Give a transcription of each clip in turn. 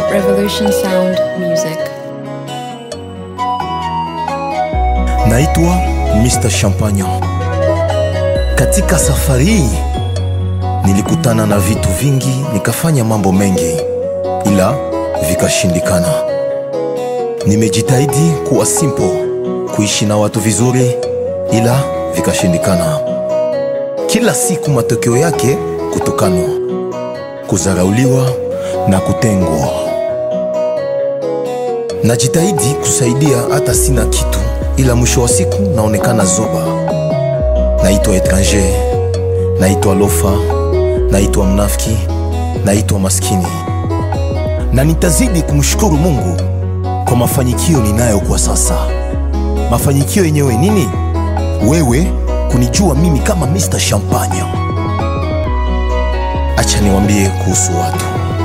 Revolution Sound Music. Naitwa Mr. Champagne. Katika safari hii nilikutana na vitu vingi, nikafanya mambo mengi, ila vikashindikana. Nimejitahidi kuwa simple, kuishi na watu vizuri, ila vikashindikana. Kila siku matokeo yake kutukanwa, kudharauliwa na kutengwa. Najitahidi kusaidia hata sina kitu, ila mwisho wa siku naonekana zoba. Naitwa etranger, naitwa lofa, naitwa mnafiki, naitwa maskini, na nitazidi kumshukuru Mungu kwa mafanikio ninayo kwa sasa. Mafanikio yenyewe nini? Wewe kunijua mimi kama Mr. Champagne. Acha niwambie kuhusu watu.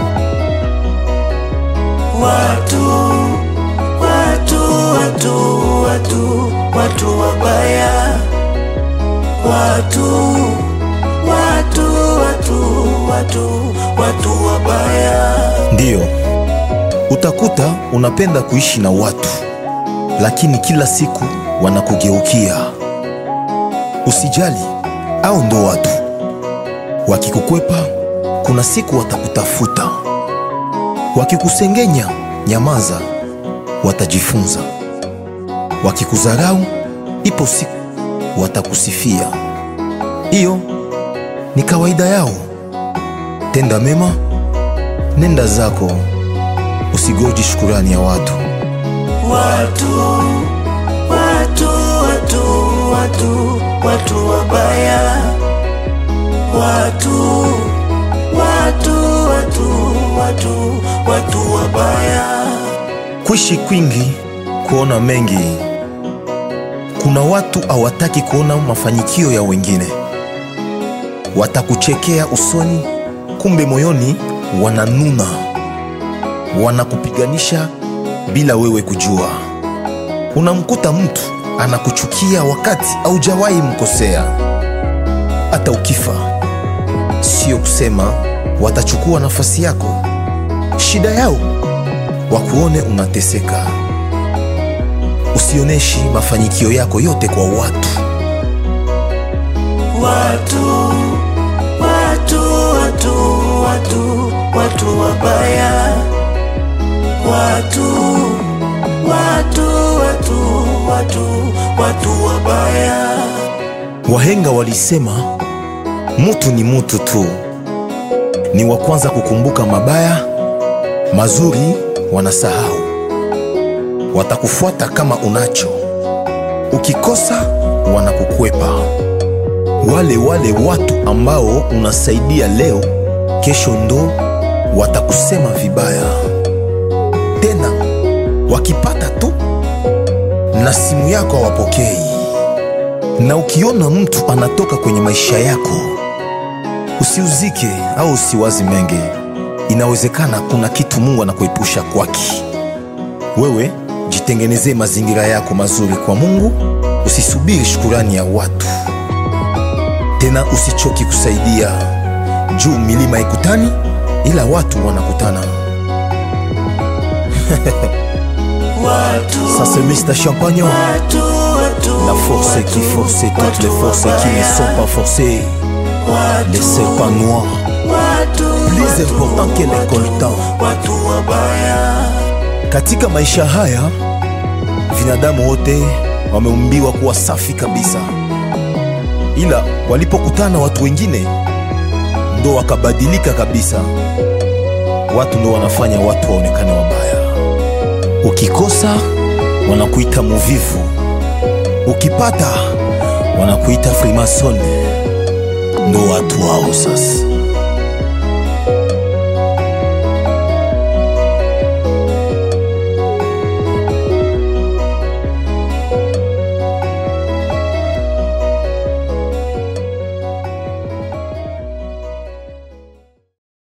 Watu, watu, watu, watu, watu wabaya. Watu, watu, watu, watu, watu wabaya. Ndiyo, utakuta unapenda kuishi na watu, lakini kila siku wanakugeukia. Usijali, au ndo watu wakikukwepa, kuna siku watakutafuta. Wakikusengenya, nyamaza, watajifunza. Wakikudharau, ipo siku watakusifia. Hiyo ni kawaida yao. Tenda mema, nenda zako, usigoji shukurani ya watu. Watu, watu, watu, watu, watu wabaya. Watu, watu, watu, watu, watu wabaya. Kuishi kwingi, kuona mengi. Kuna watu hawataki kuona mafanikio ya wengine, watakuchekea usoni, kumbe moyoni wananuna, wanakupiganisha bila wewe kujua. Unamkuta mtu anakuchukia wakati haujawahi mkosea. Hata ukifa, sio kusema watachukua nafasi yako. Shida yao wakuone unateseka. Usioneshi mafanikio yako yote kwa watu. Watu, watu, watu, watu, watu wabaya. Watu, watu, watu, watu, watu wabaya. Wahenga walisema mutu ni mutu tu, ni wa kwanza kukumbuka mabaya, mazuri wanasahau. Watakufuata kama unacho, ukikosa wanakukwepa. Wale wale watu ambao unasaidia leo, kesho ndo watakusema vibaya. Tena wakipata tu na simu yako hawapokei. Na ukiona mtu anatoka kwenye maisha yako, usiuzike au usiwazi mengi. Inawezekana kuna kitu Mungu anakuepusha kwaki. Wewe jitengenezee mazingira yako mazuri kwa Mungu, usisubiri shukurani ya watu. Tena usichoki kusaidia. Juu milima ikutani, ila watu wanakutana. Watu, Ça c'est Mr. Champagne. watu, watu, La force qui force et toutes les forces qui ne sont pas forcées. Les serpents noirs, plus important que les coltans. watu wabaya. Katika maisha haya binadamu wote wameumbiwa kuwa safi kabisa, ila walipokutana watu wengine ndo wakabadilika kabisa. Watu ndo wanafanya watu waonekane wabaya. Ukikosa wanakuita muvivu, ukipata wanakuita frimason. Ndo watu wao sasa.